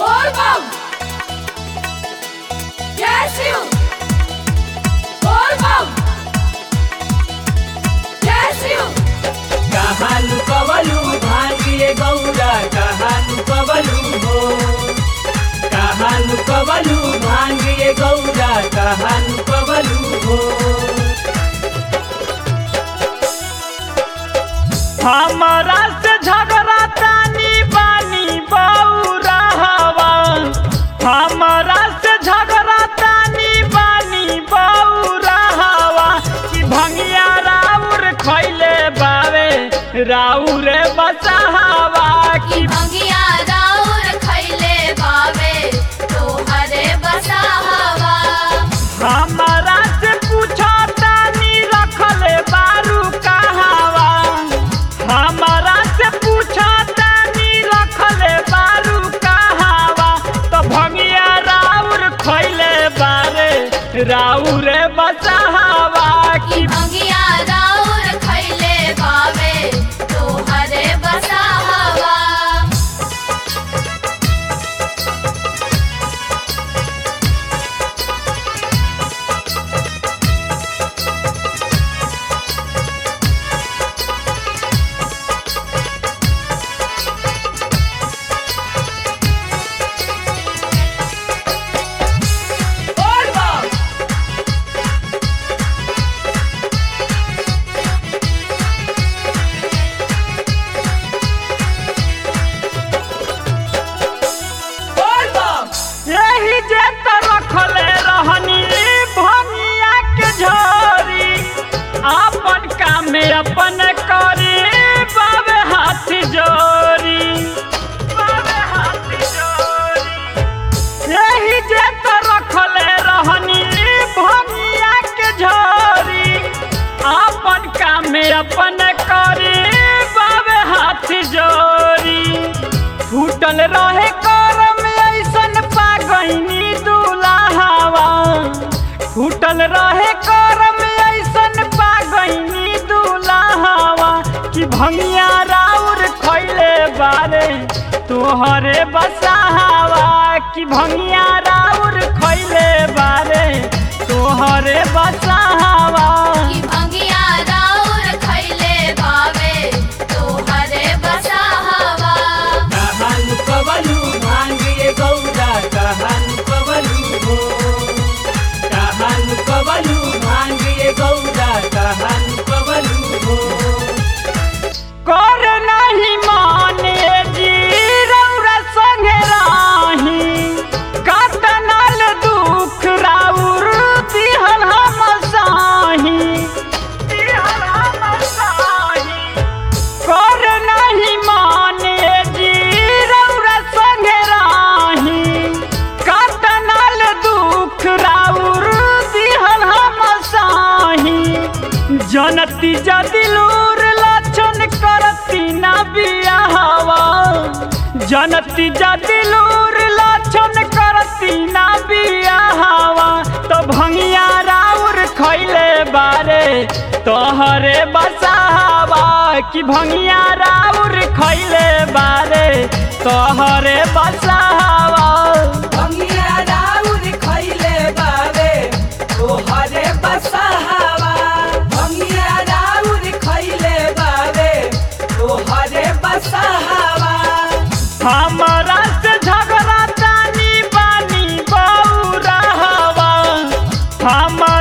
Volvam! Yesu! Volvam! Yesu! कहानु कवलु भाग्य गौरा कहानु कवलु हो कहानु कवलु भाग्य गौरा कहानु कवलु हो हमारा से झगड़ा तानी बानी बौरा हवा हमारा से झगड़ा तानी बानी बौरा हवा कि भंगिया राउर खैले बावे राउर बसहावा की भंगिया राउर खैले बावे तोहरे बसाहवा हमारा से पूछा तानी रखले बारू कहावा हमारा से पूछा तानी रखले बारू कहावा तो भंगिया राउर खैले बारे राउर बसहावा की भंगिया राउर खैले बावे तोहरे बसाहवा यही जे त रखले रहनी भंगिया के झोरी अपन काम में अपन करी बाबे हाथ जोरी बाबे हाथ जोरी यही जे त रखले रहनी भंगिया के झोरी अपन काम में अपन करी बाबे हाथ जोरी फूटल रहे करम ऐसन पागैनी दुलाहवा फूटल रहे करम ऐसन पागैनी दुलाहवा कि भंगिया राउर खैले बारे तोहरे बसाहवा कि भंगिया राउर खैले बारे तोहरे बसाहवा की भंगिया राउर खैले बावे तोहरे बसाहवा कहानु कवलु भाग्य गौरा कहानु कवलु हो कहानु कवलु भाग्य गौरा कहानु कवलु हो कर नहीं माने जी रौरा संगे राही कतनल दुख राउर दिहल हम साही दिहल हम साही कर नहीं माने जी रौरा संगे राही कतनल दुख राउर दिहल हम साही जनती जदिलूर लक्षण करती ना बियाहवा जनती जदिलूर लक्षण करती ना बियाहवा तो भंगिया राउर खैले बारे तोहरे बसाहवा कि भंगिया राउर खैले बारे तोहरे बसाहवा भंगिया राउर खैले बावे तोहरे बसहावा भंगिया राउर खैले बावे तोहरे बसहावा हमारा से झगड़ा तानी बानी बौरा हवा हम